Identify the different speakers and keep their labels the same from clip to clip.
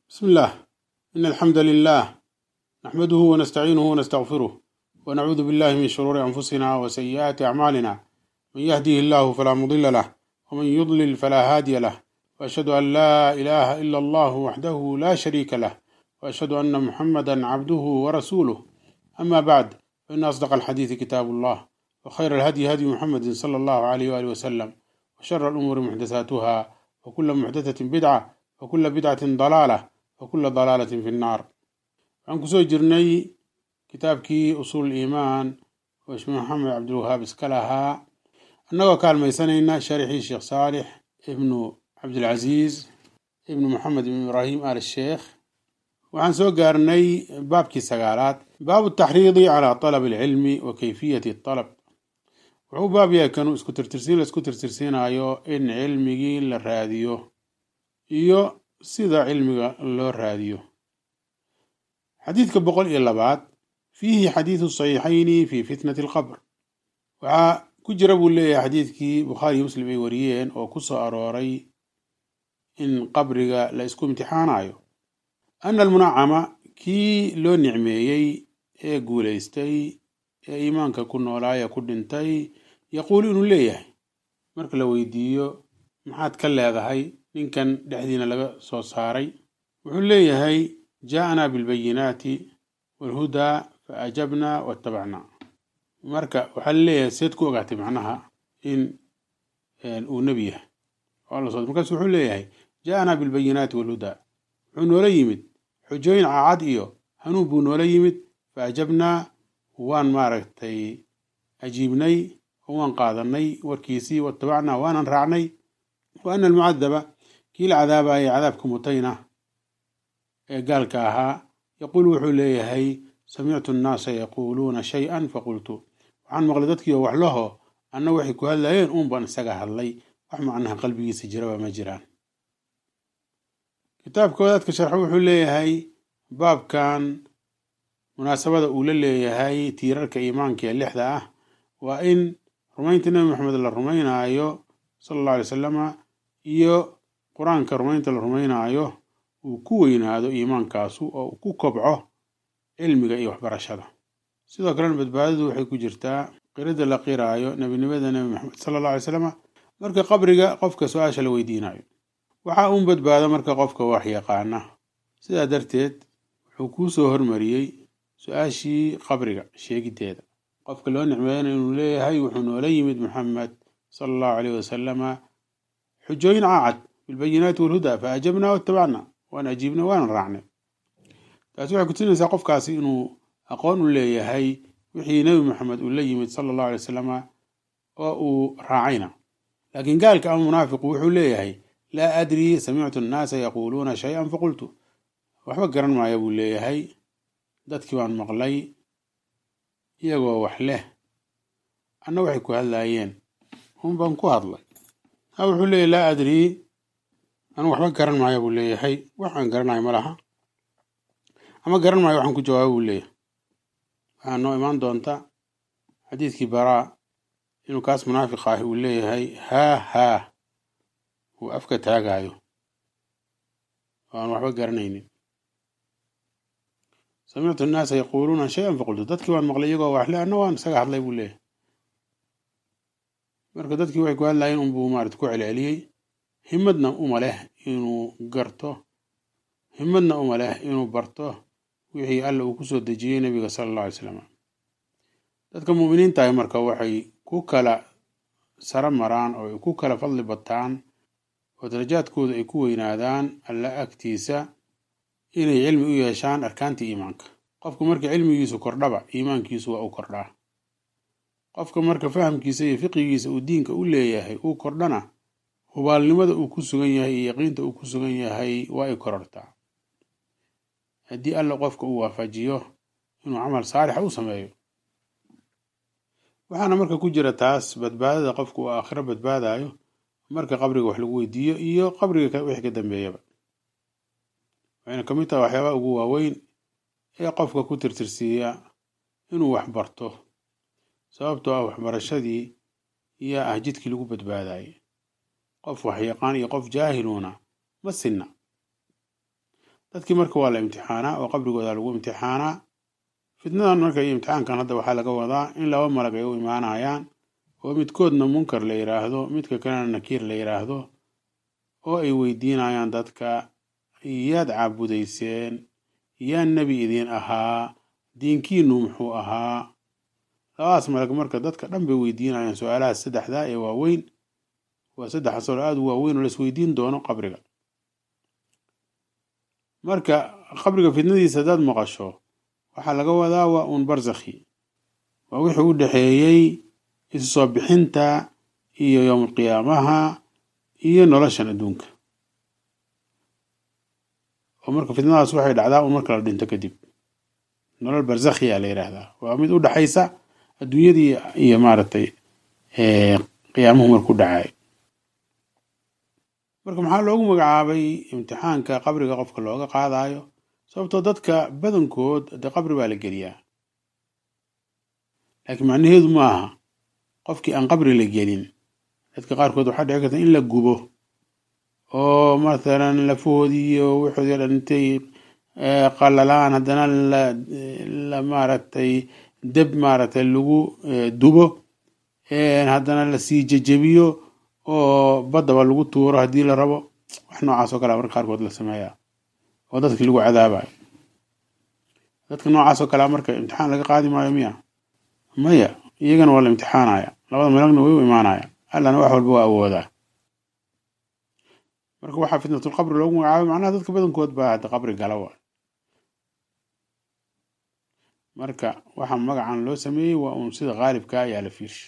Speaker 1: بسم الله إن الحمد لله نحمده ونستعينه ونستغفره ونعوذ بالله من شرور أنفسنا وسيئات أعمالنا من يهده الله فلا مضل له ومن يضلل فلا هادي له وأشهد أن لا إله إلا الله وحده لا شريك له وأشهد أن محمدا عبده ورسوله أما بعد فإن أصدق الحديث كتاب الله وخير الهدي هدي محمد صلى الله عليه وآله وسلم وشر الأمور محدثاتها وكل محدثة بدعة وكل بدعة ضلالة وكل ضلالة في النار waxaan kusoo jirnay kitaabkii usuul iimaan oo sheekh maxamed cabdilwahaab iska lahaa annagoo kaalmaysanayna sharxii sheekh saalix ibnu cabdilcasiis ibnu maxamed ibnu ibraahim al sheekh waxaan soo gaarnay baabkii sagaalaad baabu taxriidi calaa talab alcilmi wa kayfiyati talab wuxuu baab yahay kanuu isku tirtirsiin la isku tirtirsiinayo in cilmigii la raadiyo iyo sida cilmiga loo raadiyo xadiidka boqol iyo labaad fiihi xadiidu saxiixayni fi fitnati alqabr waxaa ku jira buu leeyahay xadiidkii bukhaariyo muslim ay wariyeen oo ku soo arooray in qabriga la isku imtixaanayo ana almunacama kii loo nicmeeyey ee guulaystay ee iimaanka ku noolaaya ku dhintay yaquulu inuu leeyahay marka la weydiiyo maxaad ka leedahay ninkan dhexdiina laga soo saaray wuxuu leeyahay jaaءnaa bilbayinaati walhudaa faajabnaa watabacnaa marka waxaa laleeyahay seed ku ogaatay macnaha in uu nebi yahay oo markaasu wuxuu leeyahay jaaءnaa bilbayinaati walhudaa wuxuu noola yimid xujooyin caacad iyo hanuun buu noola yimid faajabnaa waan maaragtay ajiibnay oo waan qaadanay warkiisii watabacnaa waanan raacnay wa ana almucadaba kii la cadaabayay cadaabka mutayna ee gaalka ahaa yaquulu wuxuu leeyahay samictu annaasa yaquuluuna shay-an faqultu waxaan maqlay dadkiioo wax laho anna waxay ku hadlayeen uun baan isaga hadlay wax macnaha qalbigiisa jiraba ma jiraan kitaabka wadaadka sharxo wuxuu leeyahay baabkan munaasabada uu la leeyahay tiirarka iimaanka ee lixda ah waa in rumaynta nebi maxamed la rumaynaayo sala allahu alay wasalama iyo qur-aanka rumaynta la rumaynaayo uu ku weynaado iimaankaasu oo uu ku kobco cilmiga iyo waxbarashada sidoo kalena badbaadadu waxay ku jirtaa qiradda la qiraayo nebinimada nebi maxamed sala alla alay slama marka qabriga qofka su-aasha la weydiinayo waxaa uun badbaado marka qofka wax yaqaana sidaa darteed wuxuu kuu soo hormariyey su-aashii qabriga sheegiddeeda qofka loo nicmeeyana inuu leeyahay wuxuu noola yimid maxamed sala allahu aleyh wasalama xujooyin caacad bilbayinaati walhudaa fa ajabnaa watabacna waan ajiibnay waanan raacnay taasi waxay kutusinaysaa qofkaasi inuu aqoon u leeyahay wixii nebi maxamed uu la yimid sala allahu alay wasalama oo uu raacayna laakiin gaalka ama munaafiqu wuxuu leeyahay laa adrii samictu annaasa yaquuluuna shay-an faqultu waxba garan maaya buu leeyahay dadkii baan maqlay iyagoo wax leh anna waxay ku hadlaayeen un baan ku hadlay ha wuxuu leeyahy laa adrii anu waxba garan maayo buu leeyahay wax aan garanayo ma laha ama garan maayo waxaan ku jawaabo buu leeyahay waxaa noo imaan doonta xadiidkii baraa inuu kaas munaafiq ahi uu leeyahay haa haa uu afka taagaayo oo aan waxba garanaynin samictu annaasa yaquuluuna shay-an faqultu dadkii baan maqlay iyagoo waxle anna waan isaga hadlay buu leeyahay marka dadkii waxay ku hadlaayeen unbuu maarata ku celceliyey himadna uma leh inuu garto himadna uma leh inuu barto wixii alla uu kusoo dejiyey nebiga sala alla alay slam dadka mu'miniintahi marka waxay ku kala saro maraan oo ay ku kala fadli bataan oo darajaadkooda ay ku weynaadaan alla agtiisa inay cilmi u yeeshaan arkaanta iimaanka qofka marka cilmigiisu kordhaba iimaankiisu waa u kordhaa qofka marka fahamkiisa iyo fiqigiisa uu diinka u leeyahay uu kordhana hubaalnimada uu ku sugan yahay iyo yaqiinta uu ku sugan yahay waa ay korortaa haddii alla qofka uu waafajiyo inuu camal saalixa u sameeyo waxaana marka ku jira taas badbaadada qofka uu aakhiro badbaadayo marka qabriga wax lagu weydiiyo iyo qabriga wixii ka dambeeyaba waxayna ka mid tahay waxyaabaha ugu waaweyn ee qofka ku tirtirsiiya inuu wax barto sababtoo ah waxbarashadii iyo ah jidkii lagu badbaadayay qof wax yaqaan iyo qof jaahiluuna ma sinna dadkii marka waa la imtixaanaa oo qabrigooda lagu imtixaanaa fitnadan marka iyo imtixaankan hadda waxaa laga wadaa in laba malag ay u imaanayaan oo midkoodna munkar la yidhaahdo midka kalena nakiir la yidhaahdo oo ay weydiinayaan dadka yaad caabudayseen yaa nebi idiin ahaa diinkiinu muxuu ahaa labadaas malag marka dadka dhan bay weydiinayaan su-aalahaas saddexdaa ee waaweyn waa saddex asalo aada u waaweyn oo laisweydiin doono qabriga marka qabriga fitnadiisa haddaad maqasho waxaa laga wadaa waa uun barsakhi waa wixii u dhexeeyey isu soo bixinta iyo yowmulqiyaamaha iyo noloshan adduunka oo marka fitnadaas waxay dhacdaa un marka la dhinto kadib nolol barsakhiya la yidhaahdaa waa mid u dhexaysa adduunyadii iyo maaragtay qiyaamuhu marku dhacay marka maxaa loogu magacaabay imtixaanka qabriga qofka looga qaadayo sababtoo dadka badankood dee qabri baa la geliyaa laakiin macnaheedu ma aha qofkii aan qabri la gelin dadka qaarkood waxaa dhici karta in la gubo oo mathalan lafahoodii iyo wixoodii o dhan intay qalalaan haddana la maaragtay deb maaragtay lagu dubo haddana lasii jejebiyo oo baddaba lagu tuuro haddii la rabo wax noocaas oo kale marka qaarkood la sameeyaa oo dadki lagu cadaabayo dadka noocaas oo kalea marka imtixaan laga qaadi maayo miya maya iyagana waa la imtixaanaya labada malagna way u imaanaya allana wax walba waa awoodaa marka waxaa fitnatulqabri loogu magacaabay macnaha dadka badankood baa hadda qabri gala wa marka waxa magacan loo sameeyey waa uun sida qaalibka ayaa la fiirsha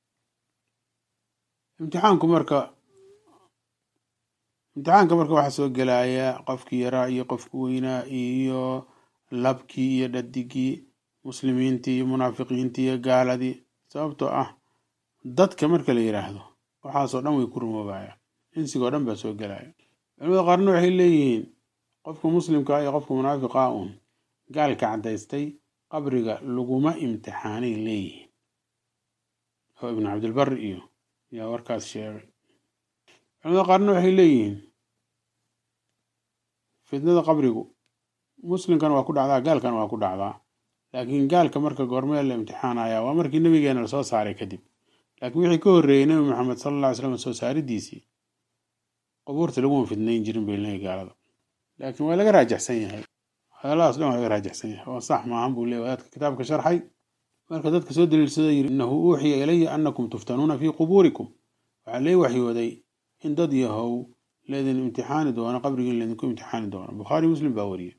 Speaker 1: imtixaanku marka imtixaanka marka waxaa soo gelaya qofkii yaraa iyo qofki weynaa iyo labkii iyo dhadigii muslimiintii iyo munaafiqiintii iyo gaaladii sababtoo ah dadka marka la yidhaahdo waxaasoo dhan way ku rumoobayaan insigoo dhan baa soo gelaya culimada qaarna waxay leeyihiin qofka muslimka iyo qofka munaafiqa uun gaalka caddaystay qabriga laguma imtixaanay leeyihiin oo ibnu cabdilbar iyo yaa warkaas sheegay culimada qaarna waxay leeyihiin fitnada qabrigu muslimkana waa ku dhacdaa gaalkana waa ku dhacdaa laakiin gaalka marka goormee la imtixaanaya waa markii nabigeena lasoo saaray kadib laakiin wixii ka horreeyey nebi maxamed sala alla ly slam soo saaridiisii qubuurta laguma fidnayn jirin bay leeyahy gaalada laakiin waa laga raajaxsan yahay hadalladaas dhan waa laga raajaxsan yahay oo sax maahan buu leeyahy wadaadka kitaabka sharxay marka dadka soo daliilsada yiri innahu uuxiya ilaya annakum tuftanuuna fii qubuurikum waxaa lee waxyooday in dad yahow laydin imtixaani doono qabrigiin laydinku imtixaani doono bukhaari muslim baa wariyey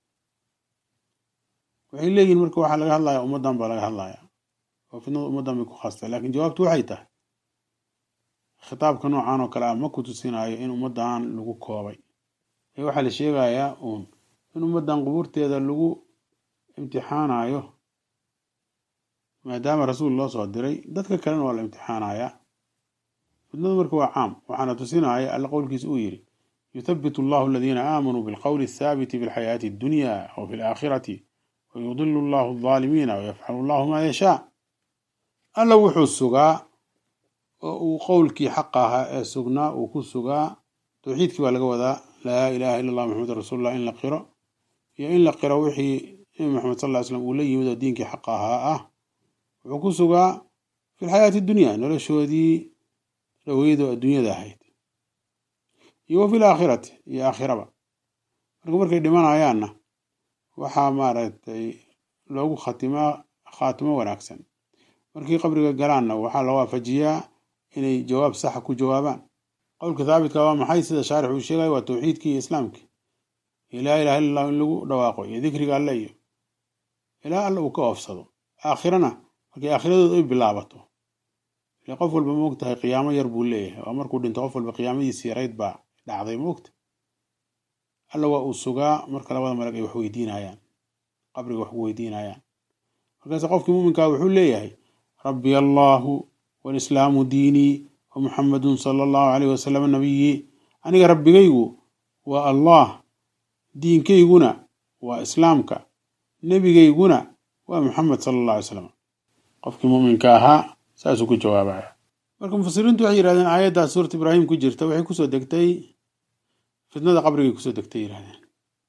Speaker 1: waxay leeyihin marka waxaa laga hadlaya ummaddan baa laga hadlaya oo fitnada ummaddan bay ku khaastay laakiin jawaabtu waxay tahay khitaabka noocan oo kale ah ma ku tusinaayo in ummaddan lagu koobay ee waxaa la sheegayaa uun in ummaddan qubuurteeda lagu imtixaanayo maadaama rasuul loo soo diray dadka kalena waa la imtixaanayaa fitnadu marka waa caam waxaana tusinaya alla qowlkiisa uu yidhi yuthabitu allahu aladiina aamanuu bilqowli athaabiti fi lxayaati addunya aw fi laakhirati wayudilu allahu aldaalimiina wayafcalu allahu maa yashaa alla wuxuu sugaa oo uu qowlkii xaq ahaa ee sugnaa uu ku sugaa towxiidkii baa laga wadaa laa ilaha illa allah maxamed rasuulullah in la qiro iyo in la qiro wixii nabi maxamed sal ly slam uu la yimid oo diinkii xaqa ahaa ah wuxuu ku sugaa fi lxayaati dunya noloshoodii dhaweydoo adduunyada ahayd iyo wa fi laakhirati iyo aakhiraba marka markay dhimanayaanna waxaa maaragtay loogu khatimaa khaatimo wanaagsan markii qabriga galaanna waxaa la waafajiyaa inay jawaab saxa ku jawaabaan qowlka thaabitka waa maxay sida shaarix uu sheegaya waa towxiidkii iyo islaamkii iyo laa ilaha illa allahu in lagu dhawaaqo iyo dikriga alle iyo ilaa alle uu ka oofsado aakhirana markay aakhiradood ay bilaabato ile qof walba moog tahay qiyaamo yar buu leeyahay oo markuu dhinto qof walba qiyaamadiisi yarayd baa dhacday moogta alla waa uu sugaa marka labada malag ay wax weydiinayaan qabriga wax ku weydiinayaan markaase qofkii muuminkaa wuxuu leeyahay rabbi allaahu walislaamu diinii wa muxamadun sala allahu caleyh wasalam nabiyii aniga rabbigaygu waa allah diinkayguna waa islaamka nebigayguna waa muxamed sala allah alay slam qofkii muuminka ahaa saasuu ku jawaabaya marka mufasiriintu waxay yidhahdeen aayaddaas suurat ibraahim ku jirta waxay kusoo degtay fitnada qabrigay kusoo degtay yidhahdeen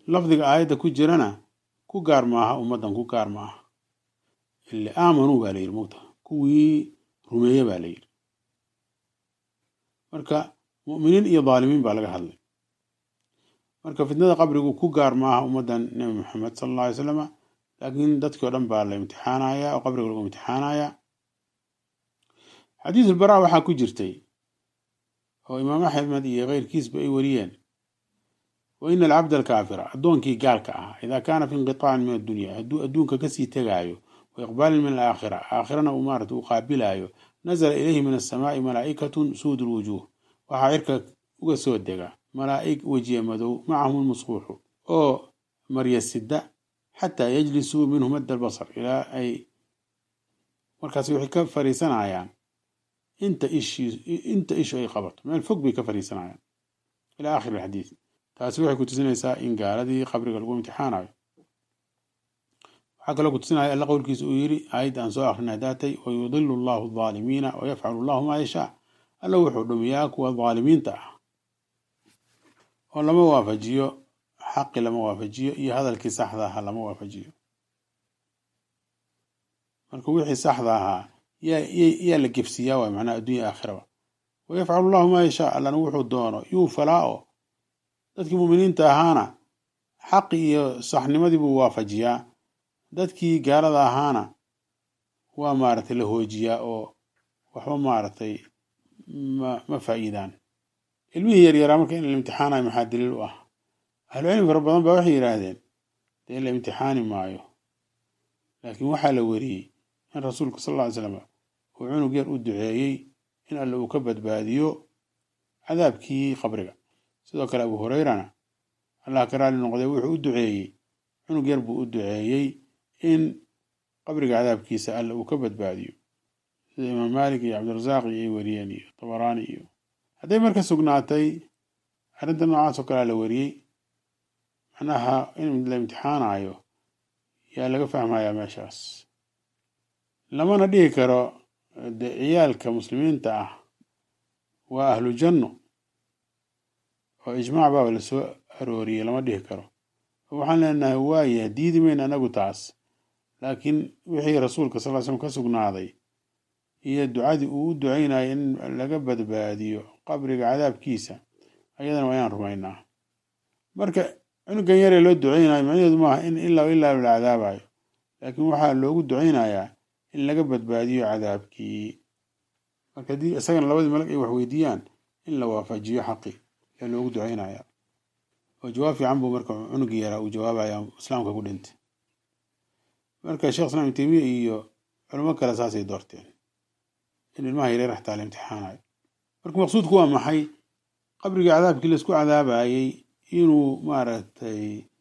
Speaker 1: lafdiga aayadda ku jirana ku gaar maaha ummaddan ku gaar maaha ile aamanuu baa la yidhi mugta kuwii rumeeye baa la yidhi marka mu'miniin iyo dhaalimiin baa laga hadlay marka fitnada qabrigu ku gaar maaha ummaddan nebi maxamed sala alla alay slama laakiin dadkii o dhan baa la imtixaanaya oo qabriga lagu imtixaanaya xadiis ulbaraa waxaa ku jirtay oo imaam axmed iyo keyrkiisba ay wariyeen wa ina alcabda alkaafira addoonkii gaalka ahaa idaa kaana fi inqitaacan min addunya hadduu adduunka kasii tegaayo wa iqbaalin min alaakhira aakhirana uu maarata uu qaabilaayo nazala ilayhi min asamaai malaa'ikatun suud lwujuuh waxaa cirka uga soo dega malaa'ig wejiye madow macahum lmusquuxu oo marya sida xataa yajlisuu minhu madda albasar ilaa ay markaas waxay ka fariisanayaan inta ishii inta ishu ay qabato meel fog bay ka fariisanayaan ila aakhiri alxadiid taasi waxay ku tusinaysaa in gaaladii qabriga lagu imtixaanayo waxaa kaloo ku tusinaya alla qowlkiisa uu yidhi aayadda aan soo akhrina daatay wa yudilu allahu aldaalimiina wa yafcalu allahu maa yashaa alla wuxuu dhumiyaa kuwa dhaalimiinta ah oo lama waafajiyo xaqi lama waafajiyo iyo hadalkii saxda ahaa lama waafajiyo marka wixii saxda ahaa yaa la gefsiyaa waay macnaha addunya aakhiraba wa yafcalu allahu maa yashaa allana wuxuu doono yuu falaa oo dadkii muuminiinta ahaana xaqi iyo saxnimadii buu waafajiyaa dadkii gaalada ahaana waa maaragtay la hoojiyaa oo waxba maaragtay ma ma faa'iidaan ilmihii yaryaraa marka in la imtixaanayo maxaa daliil u ah ahlucilmi fara badan baa waxay yidhaahdeen dee la imtixaani maayo laakiin waxaa la weriyey in rasuulku sal alla ly slam uu cunug yar u duceeyey in alle uu ka badbaadiyo cadaabkii qabriga sidoo kale abu hureyrana allah ka raali noqday wuxuu u duceeyey cunug yar buu u duceeyey in qabriga cadaabkiisa alle uu ka badbaadiyo sida imaam maalik iyo cabdirasaaq iyo ay wariyeen iyo tabaraani iyo hadday marka sugnaatay arrinta noocaas oo kalea la wariyey macnaha in la imtixaanayo yaa laga fahmayaa meeshaas lamana dhihi karo de ciyaalka muslimiinta ah waa ahlu janno oo ijmaac baaba lasoo arooriyey lama dhihi karo waxaan leenahay waaya diidi mayn anagu taas laakiin wixii rasuulka sal slam ka sugnaaday iyo ducadii uu u ducaynayo in laga badbaadiyo qabriga cadaabkiisa ayadana waa inaan rumaynaa marka cunugan yaree loo ducaynayo macnaheedu maaha in ilaa ilaa la cadaabayo laakiin waxaa loogu ducaynayaa in laga badbaadiyo cadaabkii marka haddii isagana labadii malag ay wax weydiiyaan in la waafajiyo xaqi yaa loogu ducaynaya oo jawaab fiican buu marka cunugii yaraa uu jawaabaya islaamka ku dhintay marka sheekh islam ibn taymiya iyo culamo kale saasay doorteen in ilmaha yareer xataa la imtixaanayo marka maqsuudku waa maxay qabriga cadaabkii laisku cadaabayey inuu maaragtay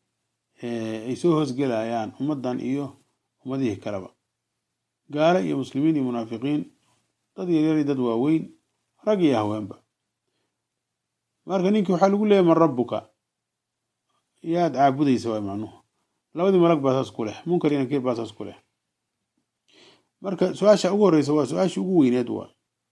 Speaker 1: ay soo hoosgelayaan ummaddan iyo ummadihii kaleba gaalo iyo muslimiin iyo munaafiqiin dad yaryar dad waaweyn rag iyo haweenba marka ninkii waxaa lagu leeyahy man rabbuka yaad caabudaysa waay macnuhu labadii malag baa saas ku leh munkar iyo nakiir baa saas ku leh marka su-aasha ugu horreysa waa su-aashii ugu weyneed waa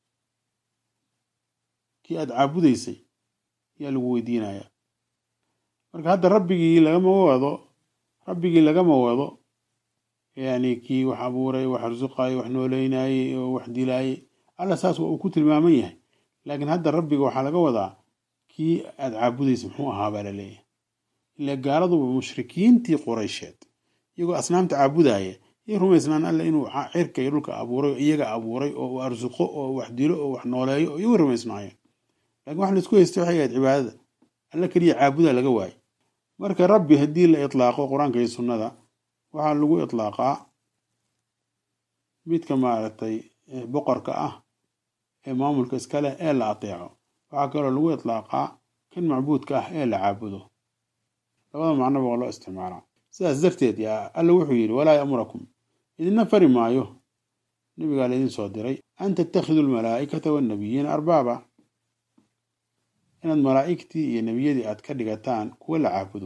Speaker 1: kii aad caabudaysay yaa lagu weydiinayaa marka hadda rabbigii lagama wado rabbigii lagama wado yani kii wax abuuray wax arsuqaayay wax nooleynayey oo wax dilaayey alla saas waa uu ku tilmaaman yahay laakiin hadda rabbiga waxaa laga wadaa kii aad caabudaysa muxuu ahaa baa la leeyahay ila gaaladuba mushrikiintii quraysheed iyagoo asnaamta caabudaya yay rumaysnaan alla inuu cirka iyo dhulka abuuray oo iyaga abuuray oo uu arsuqo oo wax dilo oo wax nooleeyo oo iyagu rumaysnaayeen lakin wax laisku haysta waxay ahayd cibaadada alla keliya caabuda laga waayo marka rabbi haddii la itlaaqo qur-aanka iyo sunnada waxaa lagu itlaaqaa midka maaragtay boqorka ah ee maamulka iskaleh ee la ateeco waxaa kaloo lagu itlaaqaa kan macbuudka ah ee la caabudo labada macnoba waa loo isticmaalaa sidaas darteed yaa alla wuxuu yidhi walaa yamurakum idinna fari maayo nabigaa laydin soo diray an tattakhiduu almalaa'ikata wannabiyiina arbaaba inaad malaa'igtii iyo nebiyadii aad ka dhigataan kuwa la caabudo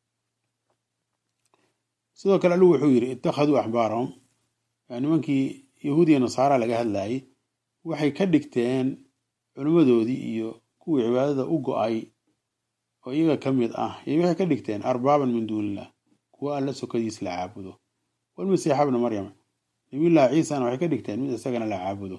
Speaker 1: sidoo kale allu wuxuu yidhi ittakhaduu axbaarahum nimankii yahuudiya nasaara laga hadlayay waxay ka dhigteen culimmadoodii iyo kuwii cibaadada u go-ay oo iyaga ka mid ah iyo waxay ka dhigteen arbaaban min duunillah kuwa alla sokadiis la caabudo walmasiixa bna maryam nabiyullaahi ciisana waxay ka dhigteen mid isagana la caabudo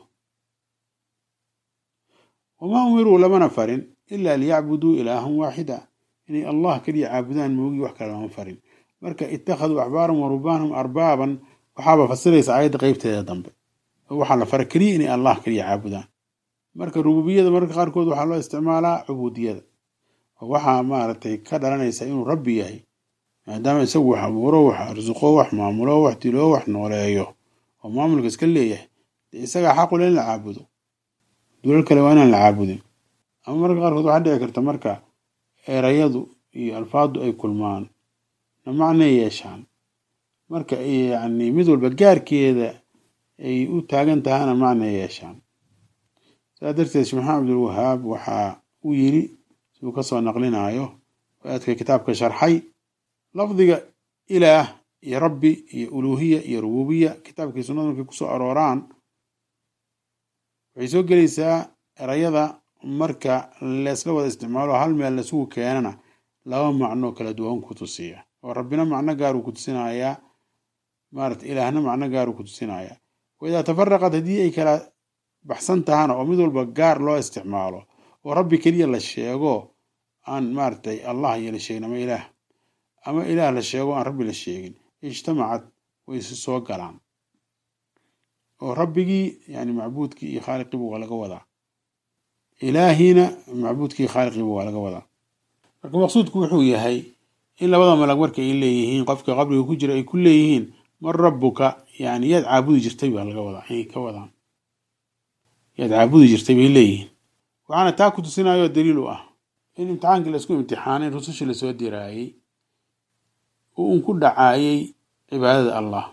Speaker 1: wamaa umiruu lamana farin ilaa liyacbuduu ilaahan waaxida inay allah keliya caabudaan moogii wax kale lama farin marka ittakhaduu axbaaran wa rubaanhum arbaaban waxaaba fasiraysa aayadda qeybteeda dambe oo waxaa la fara keliya inay allah keliya caabudaan marka rububiyada mararka qaarkood waxaa loo isticmaalaa cubuudiyada oo waxaa maaragtay ka dhalanaysa inuu rabbi yahay maadaama isagu wax abuuro wax arsuqo wax maamulo wax dilo wax nooleeyo oo maamulka iska leeyahay dee isagaa xaqule in la caabudo dulal kale waa inaan la caabudin ama mararka qaarkood waxaa dhici karta marka erayadu iyo alfaadu ay kulmaan na macnay yeeshaan marka yacni mid walba gaarkeeda ay u taagan tahana macnay yeeshaan saa darteed sheekh maxamed cabdulwahaab waxaa uu yiri siduu kasoo naqlinaayo aadka kitaabka sharxay lafdiga ilaah iyo rabbi iyo uluuhiya iyo rububiya kitaabkii sunnada markay kusoo arooraan waxay soo gelaysaa erayada marka leesla wada isticmaalo hal meel lasugu keenana laba macno kala duwan ku tusiya oo rabbina macno gaaruu ku tusinayaa maarata ilaahna macno gaaruu ku tusinayaa waidaa tafaraqad haddii ay kala baxsan tahana oo mid walba gaar loo isticmaalo oo rabbi keliya la sheego aan maaratay allah iyo la sheegin ama ilaah ama ilaah la sheego aan rabbi la sheegin ijtamacad way isu soo galaan oo rabbigii yani macbuudkii iyo khaaliqiiba waa laga wadaa ilaahiina macbuudkii khaaliqiiba waa laga wadaa marka maqsuudku wuxuu yahay in labada malag marka ay leeyihiin qofka qabriga ku jira ay ku leeyihiin man rabbuka yani yaad caabudi jirtay baa laga wadaa inay ka wadaan yaad caabudi jirtay bay leeyihiin waxaana taa ku tusinayo daliil u ah in imtixaankii laisku imtixaanay rusushii lasoo diraayey oo un ku dhacaayay cibaadada allah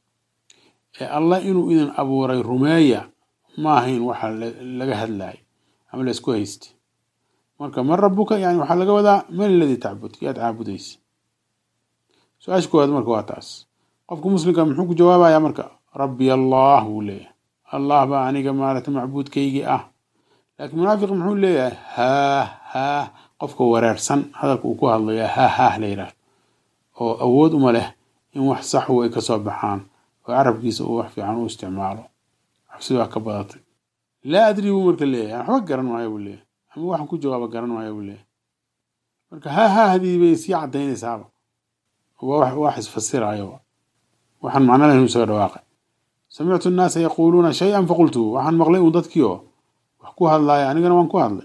Speaker 1: ee allah inuu idin abuuray rumeeya ma ahayn waxa laga hadlayo ama laisku haystay marka man rabbuka yani waxaa laga wadaa man aladii tacbud yaad caabudaysa su-aasha koowaad marka waa taas qofka muslimka muxuu ku jawaabayaa marka rabbi allah wuu leeyahay allah baa aniga maarata macbuudkaygii ah laakiin munaafiq muxuu leeyahay haah haah qofka wareersan hadalka uu ku hadlaya haah haah la yidhaahdo oo awood uma leh in wax saxu ay kasoo baxaan oo carabkiisa uu wax fiican u isticmaalo xabsidaa ka badatay laa adri buu marka leeyahay waxba garan maayo buu leeyahay ama waxaan ku jawaaba garan maayo buu leeyahay marka haah haahdii bay sii cadaynaysaaba waa wax isfasirayo waxaan macno lahayn isaga dhawaaqay samictu nnaasa yaquuluuna shay-an faqultu waxaan maqlay uun dadkii oo wax ku hadlaaya anigana waan ku hadlay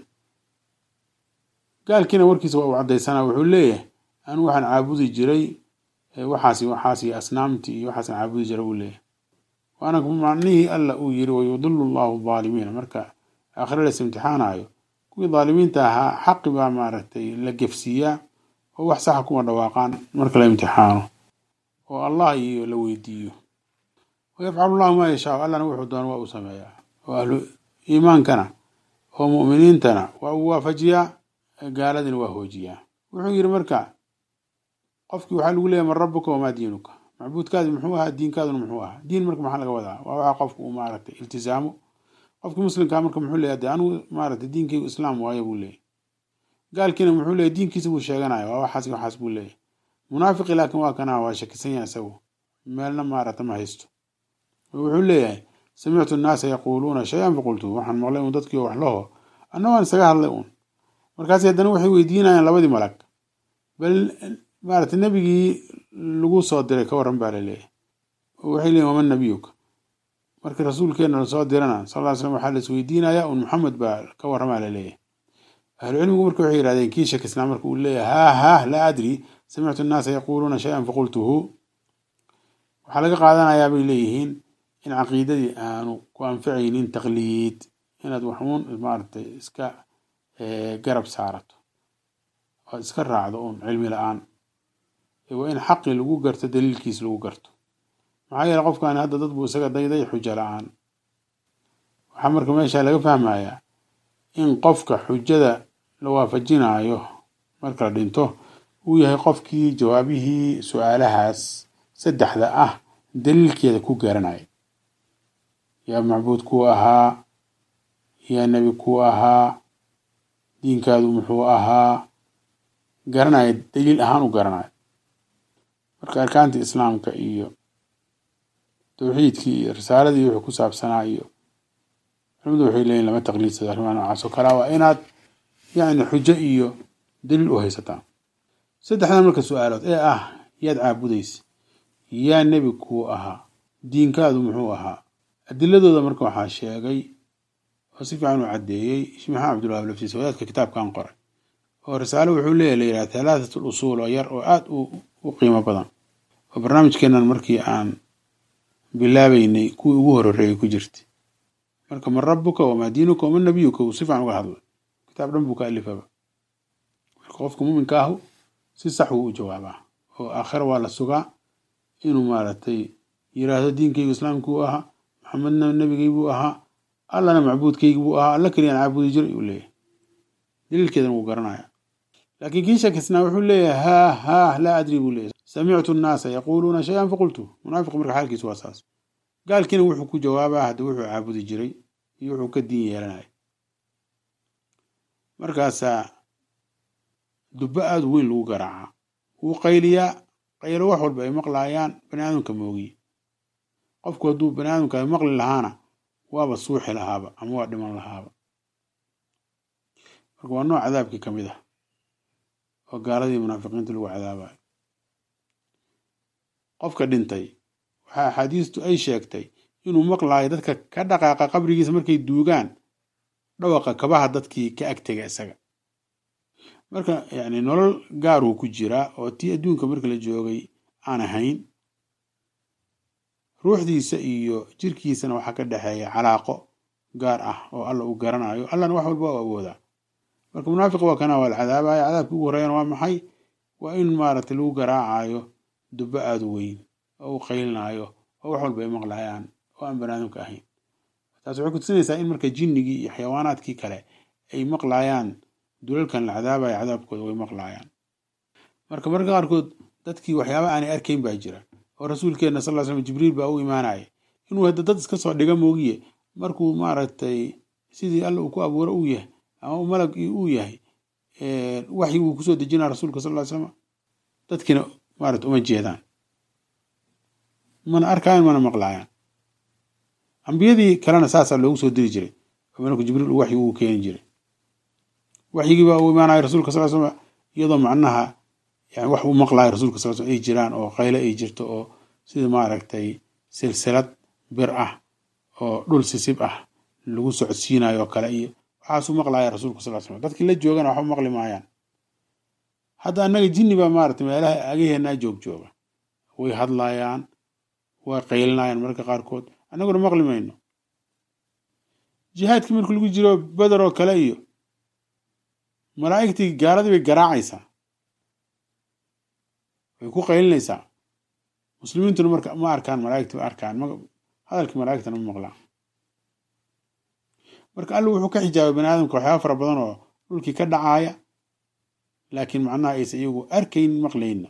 Speaker 1: gaalkiina warkiisa waa uu caddaysana wuxuu leeyahay anigu waxaan caabudi jiray waxaas waxaas iyo asnaamtii iyo waxaasaan caabudi jiray buu leeyahay waana macnihii alla uu yiri wayudilu allahu aalimiina marka aakhire las imtixaanayo kuwii daalimiinta ahaa xaqi baa maaragtay la gefsiiyaa oo wax saxa kuma dhawaaqaan marka la imtixaano oo allah iyo la weydiiyo wayafcalu llahu maa yashaa allana wuxuu doona waa uu sameeyaa oo ahlu iimaankana oo mu'miniintana waa uu waafajiyaa gaaladina waa hoojiyaa wuxuu yidhi marka qofkii waxaa lagu leeyahy man rabbuka wamaa diinuka macbuudkaadi muxuu ahaa diinkaaduna muxuu ahaa diin marka maxaa laga wadaa waa waxa qofku uu maaragtay iltizaamo qofkii muslimkaa marka muxuu leeyahy de anigu maaragtay diinkaygu islaam waayo buu leeyahy gaalkiina muxuu leeyahy diinkiisa buu sheeganaya waa waxaas waxaas buu leeyahy munaafiqi laakiin waa kana waa shakisan yahay isagu meelna maaragta ma haysto wuxuu leeyahay samictu nnaasa yaquuluuna shay-an faqultu waxaan maqlay uun dadkii wax laho anna waan isaga hadlay uun markaasi haddana waxay weydiinayaan labadii malag bal maaragtay nebigii lagu soo diray ka warran baa laleeyahay oo waxay leeyihin waman nabiyuka markii rasuulkeena lasoo dirana sal ll slam waxaa la isweydiinayaa un maxamed baa ka warramaa laleeyahay ahlucilmigu marka waxay yihahdeen kii shakisnaa marka uu leeyahay haah haah laa adri samictu nnaasa yaquuluuna shay-an faqultuhu waxaa laga qaadanayaa bay leeyihiin in caqiidadii aanu ku anficaynin taqliid inaad waxuun maaragtay iska garab saarato oad iska raacdo uun cilmi la-aan waa in xaqi lagu garto daliilkiis lagu garto maxaa yeele qofkani hadda dad buu isaga dayday xujo la-aan waxaa marka meesha laga fahmayaa in qofka xujada la waafajinayo marka la dhinto uu yahay qofkii jawaabihii su-aalahaas saddexda ah daliilkeeda ku garanaya yaa macbuud kuu ahaa yaa nebi kuu ahaa diinkaadu muxuu ahaa garanaya daliil ahaan u garanaya marka arkaantii islaamka iyo tawxiidkii iyo risaaladii wuxuu ku saabsanaa iyo culimadu waxay leeyihin lama taqliidsado arrimaha noocaas oo kalea waa inaad yacni xujo iyo daliil u haysataa saddexdan marka su-aalood ee ah yaad caabudaysa yaa nebi kuu ahaa diinkaadu muxuu ahaa adiladooda marka waxaa sheegay oo si fiican u caddeeyey sheekh maxamed cabdulwahab laftiisa wadaadka kitaabkan qoray oo risaalo wuxuu leeyahy la yidhaha halaatat usuul oo yar oo aada u qiimo badan oo barnaamijkeenan markii aan bilaabeynay kuwii ugu horreeyay ku jirta marka man rabuka wamaa diinuka waman nabiyuka uu si fiican uga hadlay kitaab dhan buu ka alifaba marka qofka muminka ahu si sax wuu u jawaabaa oo aakhira waa la sugaa inuu maaragtay yiraahdo diinkaygu islaamkii u ahaa maxamedna nebigay buu ahaa allana macbuudkaygi buu ahaa alla keliyaan caabudi jiray uu leeyahay daliilkeedana wuu garanaya laakiin kii shakisnaa wuxuu leeyahay haa haa laa adri buu leeyahay samictu nnaasa yaquuluuna shay-an faqultu munaafiq marka xaalkiisu waa saas gaalkiina wuxuu ku jawaabaa hadda wuxuu caabudi jiray iyo wuxuu ka diin yeelanaya markaasaa dubbo aada weyn lagu garaacaa wuu qayliyaa qaylo wax walba ay maqlaayaan bani aadamka moogiye qofku hadduu bani aadamka ay maqli lahaana waaba suuxi lahaaba ama waa dhiman lahaaba marka waa nooc cadaabkii ka mid ah oo gaaladii munaafiqiinta lagu cadaabayo qofka dhintay waxaa axaadiistu ay sheegtay inuu maqlaayo dadka ka dhaqaaqa qabrigiisa markay duugaan dhawaqa kabaha dadkii ka agtega isaga marka yani nolol gaaruu ku jiraa oo tii adduunka marka la joogay aan ahayn ruuxdiisa iyo jirkiisana waxaa ka dhexeeya calaaqo gaar ah oo alla uu garanayo allana wax walba u awoodaa marka munaafiq waa kana waa la cadaabaya cadaabkii ugu horreeyana waa maxay waa in maaragtay lagu garaacayo dubbo aada u weyn oo u qaylinaayo oo wax walba ay maqlayaan oo aan banaadamka ahayn taas waxay kutusinaysaa in marka jinnigii iyo xayawaanaadkii kale ay maqlayaan dulalkan la cadaabaya cadaabkooda way maqlaayaan marka marka qaarkood dadkii waxyaaba aanay arkayn baa jira oo rasuulkeenna sal ll slam jibriil baa u imaanaya inuu hadda dad iska soo dhiga moogiye markuu maaragtay sidii alla uu ku abuuro uu yahay ama u malag uu yahay waxyi uu kusoo dejinaa rasuulka sal ll slam dadkiina maarata uma jeedaan mana arkaayan mana maqlaayaan ambiyadii kalena saasaa loogu soo diri jiray oo malku jibriil uu waxyi ugu keeni jiray waxyigii baa uu imaanaya rasuulka sal slam iyadoo macnaha yani wax uu maqlaayo rasuulka sal slam ay jiraan oo qayle ay jirto oo sida maaragtay silsilad bir ah oo dhul sisib ah lagu socodsiinayo oo kale iyo waxaasuu maqlaaya rasuulka sal slam dadkii la joogana waxba maqli maayaan hadda annaga jinni baa maaragtay meelaha agaheenaa joog jooga way hadlaayaan way qaylinayaan mararka qaarkood annaguna maqli mayno jihaadkii marka lagu jiro beder oo kale iyo malaa'igtii gaaladii bay garaacaysaa way ku qaylinaysaa muslimiintuna marka ma arkaan malaa'igtii ma arkaan hadalkii malaa'igtana ma maqlaan marka alla wuxuu ka xijaabay bani aadamka waxyaaba fara badan oo dhulkii ka dhacaaya laakiin macnaha aysa iyagu arkayn maqlayna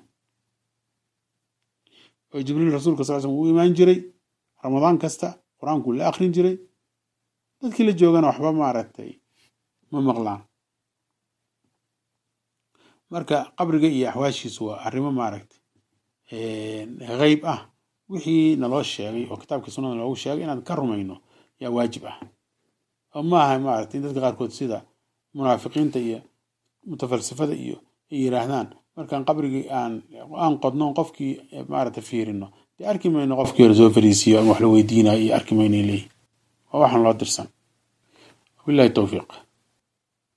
Speaker 1: oo jibriil rasuulka sal slm uu imaan jiray ramadaan kasta qur-aankuu la akrin jiray dadkii la joogana waxba maaragtay ma maqlaan marka qabriga iyo axwaashiisu waa arrimo maaragtay hayb ah wixii naloo sheegay oo kitaabkii sunnada loogu sheegay inaan ka rumayno yaa waajib ah oo ma aha maaragtay in dadka qaarkood sida munaafiqiinta iyo mutafalsifada iyo ay yiraahdaan markaan qabrigii aan aan qodno qofkii maaragtay fiirino dee arki mayno qofkii hore soo fariisiyo ama wax la weydiinayo iyo arki mayno leeyihin waa waxaan loo dirsan wabillahi towfiiq